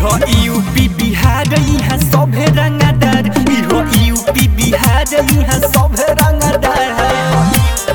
इहो यूपी बिहार यहाँ सभे रंगदार इहो यूपी बिहार यहाँ सभे रंगदार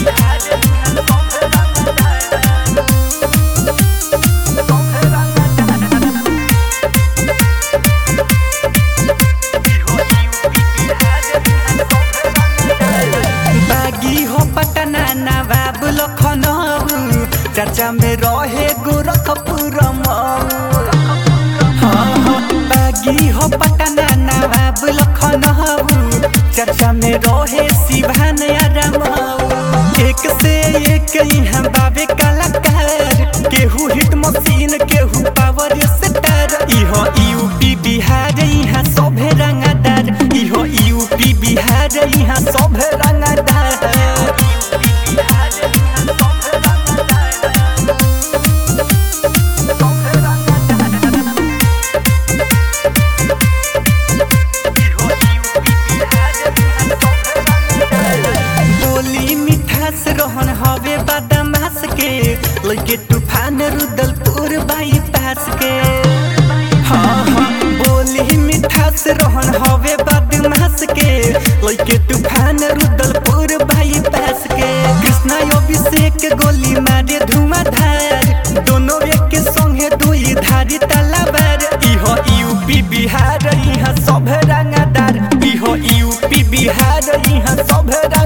बागी हो पटना नवाब लखनऊ चर्चा में रहे गोरखपुर मऊ हाँ, हाँ, बागी हो पटना नवाब लखनऊ चर्चा में रहे सिवान रामऊ एक से एक यहाँ बाबे कलाकार केहू हिट मशीन केहू पावर स्टार इहो यूपी बिहार यहाँ सभे रंगदार इहो यूपी बिहार यहाँ सभे रंगदार बोली मिठास रहन हवे बदमाश के लगे तूफान रुदलपुर बाईपास के हाँ हाँ बोली मिठास रहन हवे बदमाश के लगे तूफान रुदलपुर बाईपास के कृष्णा अभिषेक गोली मारे धुआंधार दोनों एक संगे दुई धारी तलवार इहो यूपी बिहार यहाँ सब रंगदार इहो यूपी बिहार यहाँ सब रंग